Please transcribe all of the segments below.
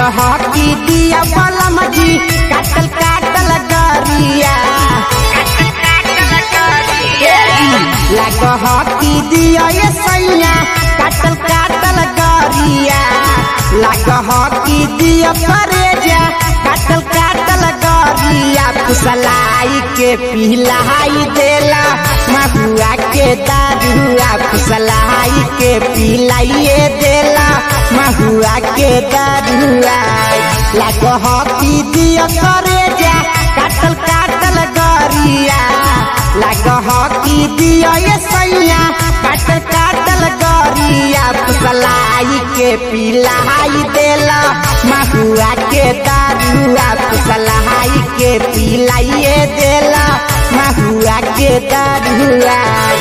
लागह की दिया बलम जी काटल काटल गरिया लागह की दिया ये सैया काटल काटल गरिया लागह की दिया परेजा काटल काटल गरिया फुसलाई के पिलाई देला महुआ के दारुआ फुसलाई के पिलाइए देला महुआ के दारुआ लागह की दिया करेजा काटल काटल गरिया लागह की दिया ये सैया काटल काटल गरिया फुसलाई के पिलाई देला महुआ के दारुआ फुसलाई के पिलाइए देला महुआ के दारुआ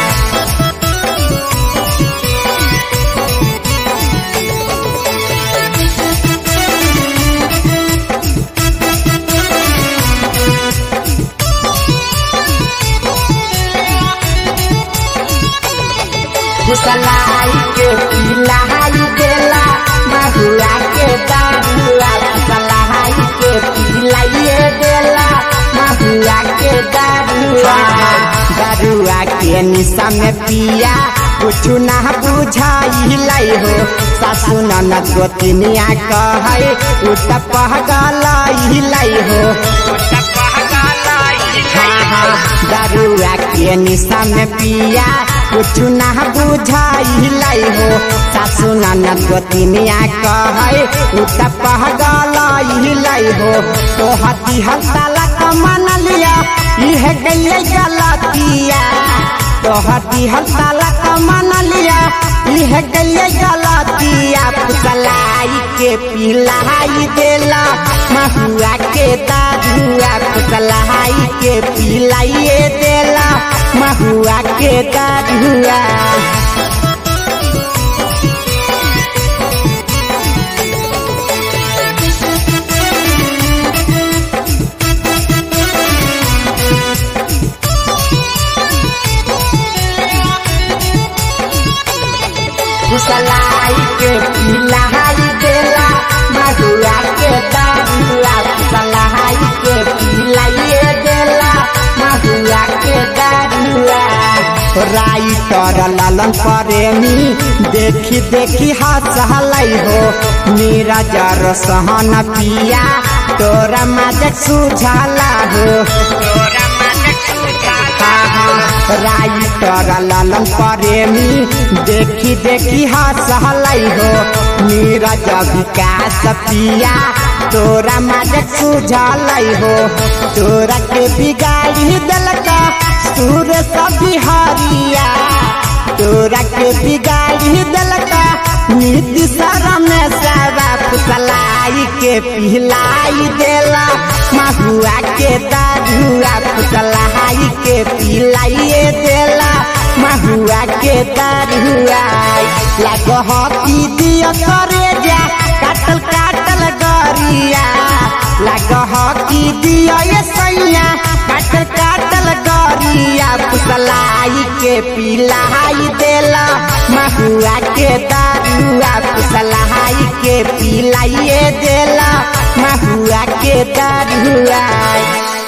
फुसलाई के पिलाई देला महुआ के दारुआ फुसलाई के पिलाइए देला महुआ के दारुआ दारुआ के निशा में पिया कुछ ना बुझाइलै हो सासु ननद गोतिनिया कहै उत पहगलै हो हाँ हाँ दारुआ के निशा में पिया कुछ ना बुझाइलै हो सासु ननद गोतिनिया कहै उत पहगलै हो तो हती हड़ताला कमन लिया इह गइले गलतिया तो हती हड़ताला कमन लिया इह गइले गलतिया फुसलाई के पिलाई देला महुआ के दारुआ फुसलाई के पिलाइए देला महुआ के दारुआ फुसलाई के पिलाई देला महुआ के दारुआ फुसलाई के पिलाइए देला महुआ के दारुआ राइटर ललन प्रेमी देखी देखी हंसलै हो नीरज सहन पिया तोरा मदद सुझला हो राइटर ललन प्रेमी देखी देखी हंसलै हो नीरज विकास पिया तोरा मदद सुझलै हो तोरा के बिगाड़ी देलका सूर सब बिहारिया तोरा के बिगाड़ी देलका नीति शरम सारा फुसलाई के पिलाई देला महुआ के दारुआ फुसलाई के पिलाइए देला महुआ के दारुआ लागह की दिया करे जा काटल काटल गरिया लागह की दिया ये सैया काटल काटल गरिया फुसलाई के पिलाई देला महुआ के दारुआ फुसलाई के पिलाइए देला महुआ के दारुआ